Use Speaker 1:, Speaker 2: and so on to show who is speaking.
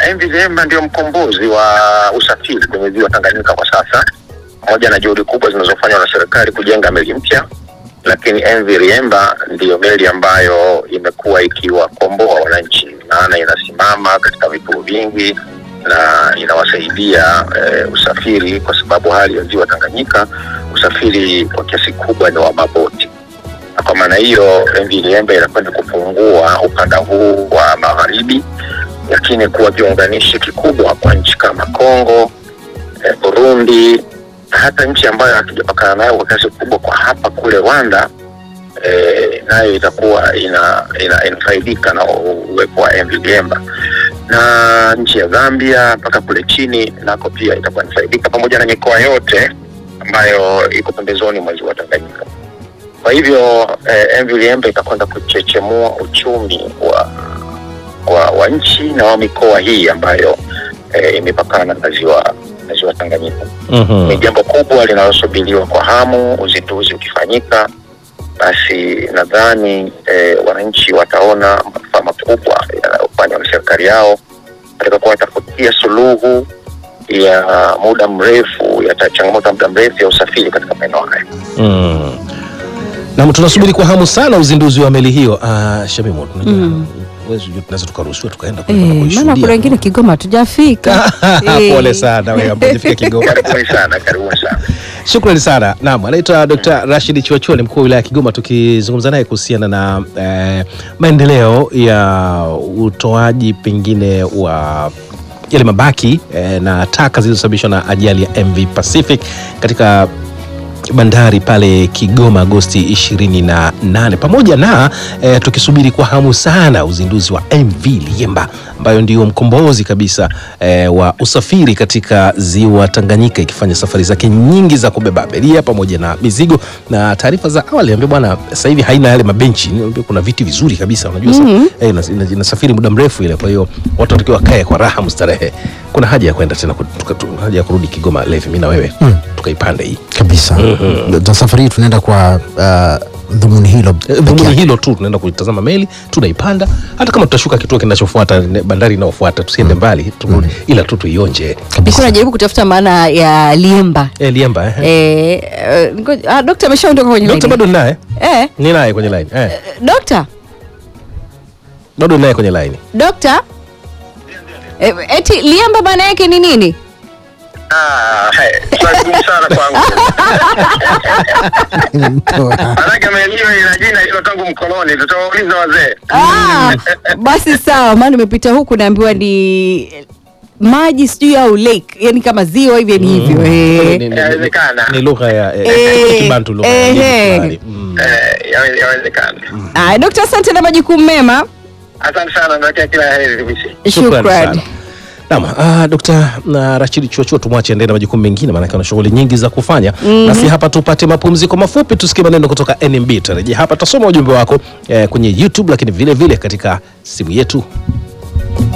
Speaker 1: MV Liemba ndio mkombozi wa usafiri kwenye ziwa Tanganyika kwa sasa, pamoja na juhudi kubwa zinazofanywa na serikali kujenga meli mpya, lakini MV Liemba ndiyo meli ambayo imekuwa ikiwakomboa wananchi, maana inasimama katika vituo vingi na inawasaidia eh, usafiri, kwa sababu hali ya ziwa Tanganyika usafiri kwa kiasi kubwa ni wa maboti na kwa maana hiyo MV Liemba inakwenda kufungua ukanda huu wa magharibi, lakini kuwa kiunganishi kikubwa kwa nchi kama Kongo, eh, Burundi na hata nchi ambayo hatujapakana nayo kwa kiasi kubwa kwa hapa kule Rwanda, eh, nayo itakuwa ina, ina, inafaidika na uwepo wa MV Liemba na nchi ya Zambia mpaka kule chini nako pia itakuwa inafaidika pamoja na mikoa yote ambayo iko pembezoni mwa ziwa Tanganyika. Kwa hivyo eh, MV Liemba itakwenda kuchechemua uchumi wa, wa, wa nchi na wa mikoa hii ambayo eh, imepakana na ziwa na ziwa Tanganyika.
Speaker 2: Mhm.
Speaker 1: Ni jambo kubwa linalosubiriwa kwa hamu. Uzinduzi ukifanyika, basi nadhani eh, wananchi wataona manufaa makubwa yanayofanywa na serikali yao katika kuwatafutia suluhu ya muda mrefu ya ta- changamoto ya muda mrefu ya usafiri katika maeneo haya.
Speaker 2: Mm. Naam, tunasubiri kwa hamu sana uzinduzi wa meli hiyo. Uh, Shamimu, tunajua
Speaker 3: Mm.
Speaker 2: huwezi jua tunaweza tukaruhusiwa tukaenda
Speaker 3: Eh,
Speaker 2: kwenda
Speaker 3: maana
Speaker 2: kuishuhudia.
Speaker 3: kuna wengine Kigoma hatujafika. Eh.
Speaker 2: Pole sana wewe ambaye hujafika Kigoma.
Speaker 1: Karibuni sana, karibuni sana.
Speaker 2: Shukrani sana. Naam, anaitwa Dr. Rashid Chiwachuo ni mkuu wa wilaya ya Kigoma tukizungumza naye kuhusiana na eh, maendeleo ya utoaji pengine wa yale mabaki eh, na taka zilizosababishwa na ajali ya MV Pacific katika bandari pale Kigoma Agosti 28 pamoja na eh, tukisubiri kwa hamu sana uzinduzi wa MV Liemba ambayo ndio mkombozi kabisa eh, wa usafiri katika ziwa Tanganyika ikifanya safari zake nyingi za kubeba abiria pamoja na mizigo. Na taarifa za awali niambia bwana, sasa hivi haina yale mabenchi, niambia kuna viti vizuri kabisa, unajua sasa eh, ina- ina- inasafiri muda mrefu ile, kwa hiyo watu watakiwa wakae kwa raha mustarehe. Kuna haja ya kwenda tena, ku- tuka- tu- haja ya kurudi Kigoma Levi, mimi na wewe tukaipande hii
Speaker 4: kabisa na safari hii tunaenda kwa uh, dhumuni hilo
Speaker 2: Eh,
Speaker 4: peke
Speaker 2: dhumuni
Speaker 4: yake.
Speaker 2: hilo tu, tunaenda kuitazama meli, tunaipanda. Hata kama tutashuka kituo kinachofuata, ne- bandari inayofuata, tusiende mbali, turudi, ila tu tuionje.
Speaker 3: Nilikuwa najaribu kutafuta maana ya Liemba.
Speaker 2: Eh, Liemba eh.
Speaker 3: Eh, eh, ngoja- ah, dokta ameshaondoka kwenye
Speaker 2: Dokta
Speaker 3: line.
Speaker 2: bado ninaye,
Speaker 3: Eh,
Speaker 2: ni naye kwenye line eh,
Speaker 3: dokta,
Speaker 2: bado ninaye kwenye line.
Speaker 3: dokta. Eh, eti Liemba maana yake ni nini?
Speaker 1: Ah, hey, swali gumu sana kwangu.
Speaker 4: Mtoa.
Speaker 1: Maanake meli hiyo ina jina hilo tangu mkoloni, tutawauliza wazee.
Speaker 3: Ah, basi sawa, maana nimepita huku naambiwa ni maji sijui au lake, yani kama ziwa hivi ni hivyo.
Speaker 2: Ni-
Speaker 3: Eh.
Speaker 2: ni- ni-
Speaker 1: Inawezekana.
Speaker 2: Ni lugha ya eh,
Speaker 3: Eh,
Speaker 2: Kibantu, lugha ya
Speaker 3: eh,
Speaker 2: Hindi
Speaker 3: eh.
Speaker 2: fulani. Mm.
Speaker 1: Eh, yawe- yawezekana.
Speaker 3: Ah, dokta, asante na majukumu mema.
Speaker 1: Asante sana, natakia kila heri TBC.
Speaker 2: Shukrani
Speaker 3: Shukran.
Speaker 2: sana. Naam, ah, Dr. na Rashid Chuachuo tumwache endelee na majukumu mengine maanake ana shughuli nyingi za kufanya. Nasi hapa tupate mapumziko mafupi tusikie maneno kutoka NMB. Tarejea hapa tutasoma ujumbe wako eh, kwenye YouTube lakini vile vile katika simu yetu